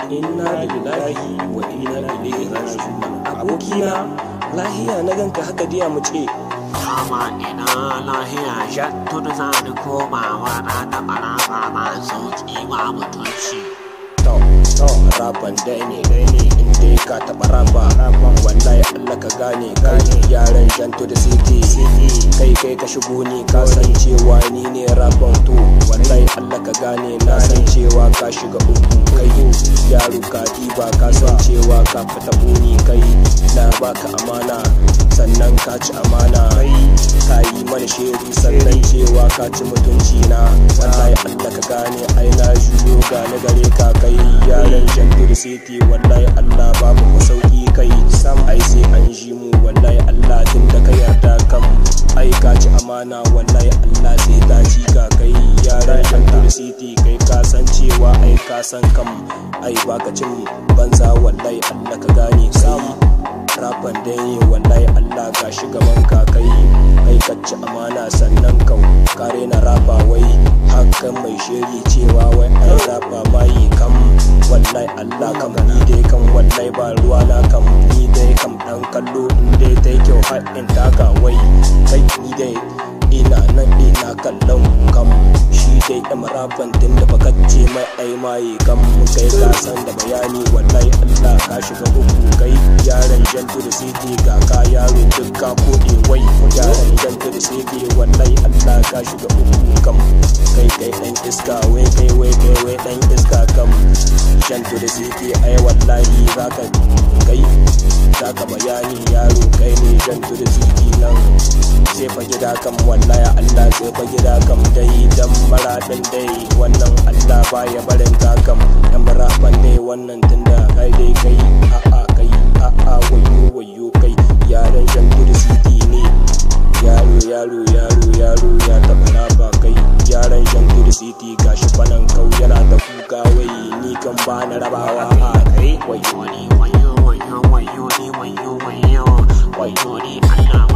inna lillahi wa inna ilaihi raji'un abokina lahiya na ganka haka diya mu ce Kama ina lahiya jan tudu za ni komawa na da baraba ma sauki ma mutunci. to to raban dai ne dai ne in dai ka taɓa raba wallahi Allah ka gane gane yaran janto da city kai kai ka shigo ni ka san cewa ni ne raban to wallahi Allah ka gane na san cewa ka shiga uku kai yaro ka diba ka san cewa ka fita buni kai na baka amana sannan ka ci amana ka yi mana shiri sannan cewa ka ci mutunci na wallahi Allah ka gane ai na juyo gane gare ka kai yaran jantur city wallahi Allah babu ku sauki kai sam ai sai an ji mu wallahi Allah tun da ka yarda kam ai ka ci amana wallahi Allah sai ta ci ka kai yaran jantur city kai ka san cewa ai ka san kam ai baka cin banza wallahi Allah ka gane sam rafan dai ne wallahi Allah ka gaban ka kai kai ka ci amana sannan ka kare na rafa wai hakan mai shiri cewa wai an rafa mai kam wallahi Allah kam ni dai kam wallahi ba ruwa na kam ni dai kam dan kallo in dai ta kyau har in taka wai kai ni dai ina nan ina kallon kam shi dai ɗan rafan tun da baka ce mai ai maye kam kai ka san da bayani wallahi Allah ka shiga uku kai yaran jantu da city ga ka yaro duk ka kode wai yaran jantu da city wallahi Allah ka shiga uku kam kai kai dan iska wai kai wai kai wai dan iska kam jantu da city ai wallahi zaka kai zaka bayani yaro kai ne jantu da city nan sai fa gida kam wallahi Allah sai fa gida kam dai dan maradin dai wannan Allah baya barin ka kam dan maraban dai wannan tunda kai dai kai a a kai a a wayo wayo kai yaran jan gudu city ne yaro yaro yaro yaro ya taba raba kai yaran jan gudu city gashi fanan kau yana da kuka wai ni kan ba na rabawa a kai wayo Wayo ni wayo wayo wayo ni wayo wayo wayo ni Allah